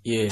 Yeah.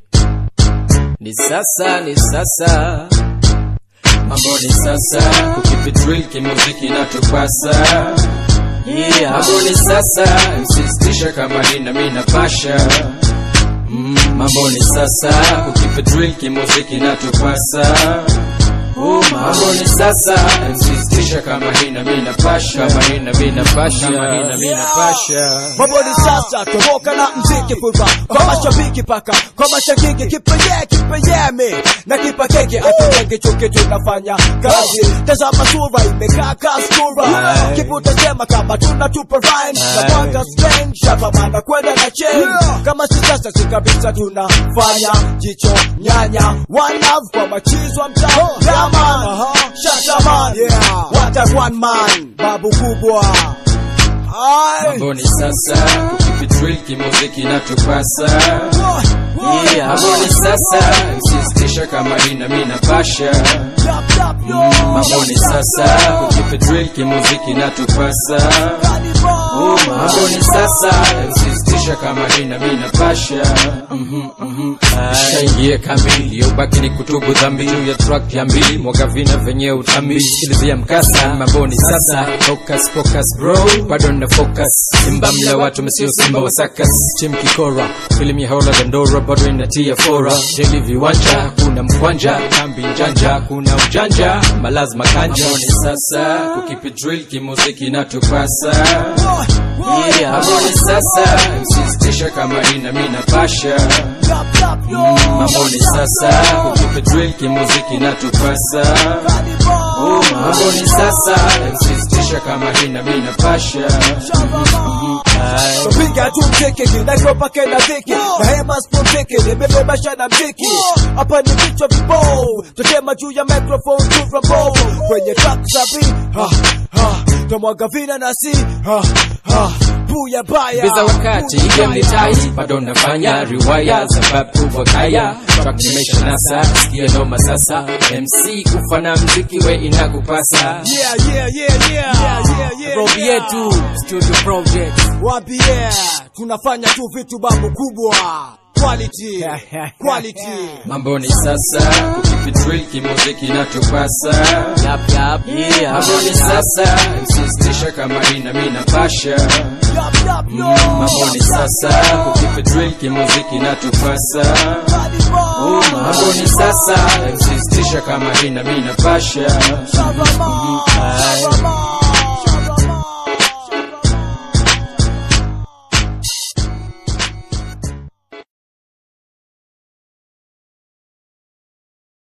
Ni sasa, ni sasa, mambo ni sasa, kukipi drill kimuziki natupasa. Yeah, mambo ni sasa, msistisha kama nina mina pasha. Mm, mambo ni sasa, kukipi drill kimuziki natupasa. Oh, mambo ni sasa, msistisha kama hina mina pasha, kama hina mina pasha, kama hina mina pasha. Mambo ni sasa, toboka na mziki furba kwa mashabiki paka kwa mashabiki kipeye kipeyeme na kipa keke atujenge chuki tunafanya kazi. Tazama sura imekaa kastura, Aye. kiputa sema kama tunatupa rhyme na Aye. mwanga strange hapa maana kwenda na chain kama si sasa si kabisa tunafanya jicho nyanya one love kwa machizo wa mtaa yeah man shashaman yeah what a one man babu kubwa Aye. Mambo ni sasa, kukipi drill kimuziki natupasa. Yeah, mambo ni sasa, msistisha kama hina mina pasha. Mambo ni sasa, kukipi drill kimuziki natupasa. Oh, mambo ni sasa, msistisha kama hina mina pasha. Mhm, mhm. Shaingie kamili, yobaki ni kutubu dhambi juu ya track ya mbili, mwaga vina venye utambi, sikilizia mkasa. Mambo ni sasa, focus focus bro, bado na focus. Simba mla watu msio simba wa sakas, tim kikora, filamu ya hola dandora, bado inatia fora. Daily viwanja, kuna mkwanja, kambi njanja, kuna ujanja, malazima kanja. Mambo ni sasa, kukipi drill kimuziki natupasa. Yeah, mambo ni sasa, msistisha kama ina mina pasha. Mambo ni sasa, kukipi drill kimuziki natupasa. Oh, mambo ni sasa, msistisha kama ina mina pasha. Aye. Piga tu mziki kinachopa kena dhiki na hema spontiki nimebebasha na mziki hapa ni vichwa vibao tutema juu ya microphone tu rabo kwenye track sabi ha ha tomwaga vina nasi ha ha buya baya Biza wakati buya game ni baya. tight, bado nafanya riwaya sababu wakaya track nimesha nasa sikia noma sasa MC kufana mziki we inakupasa Yeah, yeah, yeah, yeah, yeah, yeah, Robi yeah. yetu studio project Wapi yeah, tunafanya tu vitu babu kubwa quality quality mambo ni sasa kukipi drill kimuziki natupasa Yap, yap, Yeah, mambo ni sasa msistisha kama ina mina pasha Yup, yup, yo. mambo ni sasa kukipi drill kimuziki natupasa Body boy. Oh, mambo ni sasa msistisha kama ina mina pasha Shabama, Aye. shabama.